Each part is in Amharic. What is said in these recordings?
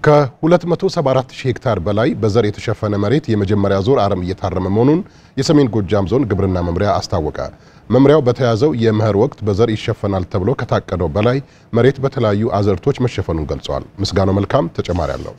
ከ274 ሺህ ሄክታር በላይ በዘር የተሸፈነ መሬት የመጀመሪያ ዙር አረም እየታረመ መሆኑን የሰሜን ጎጃም ዞን ግብርና መምሪያ አስታወቀ። መምሪያው በተያዘው የመኸር ወቅት በዘር ይሸፈናል ተብሎ ከታቀደው በላይ መሬት በተለያዩ አዝርቶች መሸፈኑን ገልጸዋል። ምስጋናው መልካም ተጨማሪ አለው።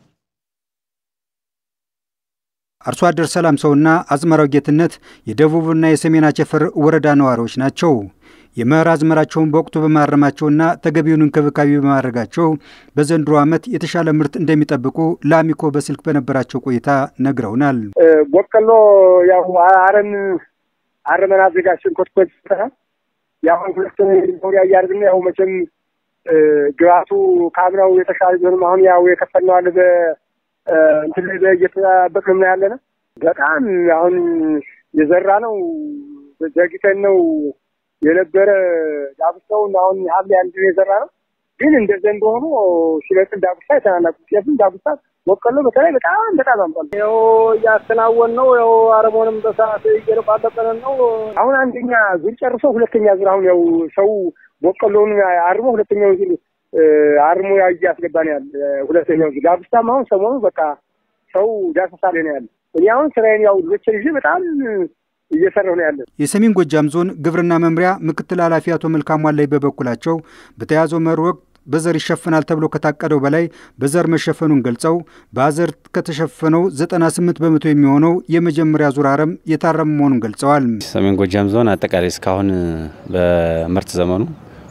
አርሶ አደር ሰላም ሰውና አዝመራው ጌትነት የደቡብና የሰሜን አቸፈር ወረዳ ነዋሪዎች ናቸው። የመኸር አዝመራቸውን በወቅቱ በማረማቸውና ተገቢውን እንክብካቤ በማድረጋቸው በዘንድሮ ዓመት የተሻለ ምርት እንደሚጠብቁ ለአሚኮ በስልክ በነበራቸው ቆይታ ነግረውናል። በቆሎ ያው አረም አረመን አዘጋጅተን ኮትኮት ያው ሁለት ሆሪያ እያደረግን ያው መቼም ግባቱ ከአምናው የተሻለ ቢሆንም አሁን ያው የከፈልነው አለ እንትን ላይ እየተጠበቅን ነው ያለነ በጣም አሁን የዘራ ነው ዘግተን ነው የነበረ ዳጉሳውን አሁን ሐምሌ አንድ የዘራ ነው። ግን እንደ ዘንድሮ ሆኖ ሲበቅል ዳጉሳ የተናናቁ ጤፍም ዳጉሳ በቆሎ በተለይ በጣም በጣም አምጧል። ያው እያከናወን ነው። ያው አረሞንም በሰዓት እየረቋጠጠን ነው። አሁን አንደኛ ዙር ጨርሶ ሁለተኛ ዙር አሁን ያው ሰው በቆሎውን አርሞ ሁለተኛው ዙር አርሞ ያው እያስገባ ነው ያለ። ሁለተኛው ዙር ዳጉሳም አሁን ሰሞኑ በቃ ሰው ዳሰሳ ላይ ነው ያለ። እኔ አሁን ስራዬን ያው ልጆችን ይዤ በጣም እየሰራሁ ነው ያለን። የሰሜን ጎጃም ዞን ግብርና መምሪያ ምክትል ኃላፊ አቶ መልካሙ አላይ በበኩላቸው በተያዘው መኸር ወቅት በዘር ይሸፈናል ተብሎ ከታቀደው በላይ በዘር መሸፈኑን ገልጸው በአዘርት ከተሸፈነው 98 በመቶ የሚሆነው የመጀመሪያ ዙር አረም የታረመ መሆኑን ገልጸዋል። ሰሜን ጎጃም ዞን አጠቃላይ እስካሁን በምርት ዘመኑ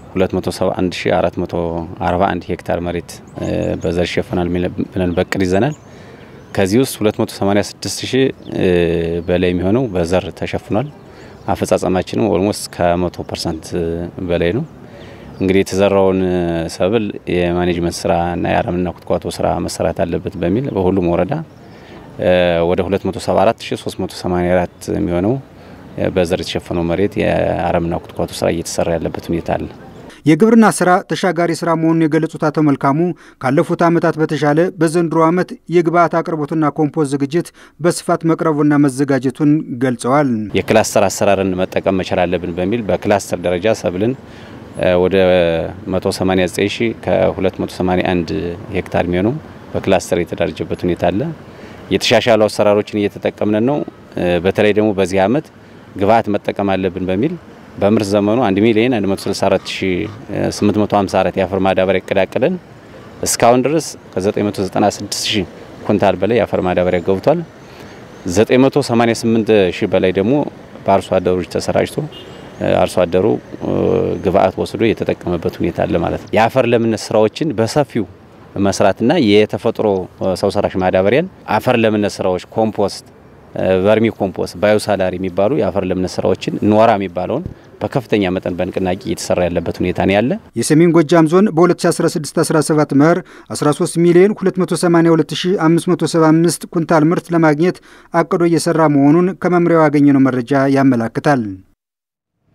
271441 ሄክታር መሬት በዘር ይሸፈናል ብለን በቅድ ይዘናል። ከዚህ ውስጥ 286 ሺህ በላይ የሚሆነው በዘር ተሸፍኗል። አፈጻጸማችንም ኦልሞስት ከመቶ ፐርሰንት በላይ ነው። እንግዲህ የተዘራውን ሰብል የማኔጅመንት ስራ እና የአረምና ኩትኳቶ ስራ መሰራት አለበት በሚል በሁሉም ወረዳ ወደ 274384 የሚሆነው በዘር የተሸፈነው መሬት የአረምና ኩትኳቶ ስራ እየተሰራ ያለበት ሁኔታ አለ። የግብርና ስራ ተሻጋሪ ስራ መሆኑን የገለጹት አቶ መልካሙ ካለፉት ዓመታት በተሻለ በዘንድሮ ዓመት የግብአት አቅርቦትና ኮምፖስት ዝግጅት በስፋት መቅረቡና መዘጋጀቱን ገልጸዋል። የክላስተር አሰራርን መጠቀም መቻል አለብን በሚል በክላስተር ደረጃ ሰብልን ወደ 189 ሺህ ከ281 ሄክታር የሚሆነው በክላስተር የተደራጀበት ሁኔታ አለ። የተሻሻሉ አሰራሮችን እየተጠቀምን ነው። በተለይ ደግሞ በዚህ ዓመት ግብአት መጠቀም አለብን በሚል በምርት ዘመኑ 1 ሚሊዮን 164854 የአፈር ማዳበሪያ እቅዳቅደን እስካሁን ድረስ ከ996 ሺህ ኩንታል በላይ የአፈር ማዳበሪያ ገብቷል። 988 ሺህ በላይ ደግሞ በአርሶ አደሮች ተሰራጭቶ አርሶ አደሩ ግብአት ወስዶ የተጠቀመበት ሁኔታ አለ ማለት ነው። የአፈር ለምነት ስራዎችን በሰፊው መስራትና የተፈጥሮ ሰው ሰራሽ ማዳበሪያን አፈር ለምነት ስራዎች ኮምፖስት ቨርሚ ኮምፖስት ባዮሳላሪ የሚባሉ የአፈር ለምነት ስራዎችን ኖራ የሚባለውን በከፍተኛ መጠን በንቅናቄ እየተሰራ ያለበት ሁኔታ ነው ያለ። የሰሜን ጎጃም ዞን በ2016/17 መኸር 13 ሚሊዮን 282575 ኩንታል ምርት ለማግኘት አቅዶ እየሰራ መሆኑን ከመምሪያው ያገኘነው መረጃ ያመላክታል።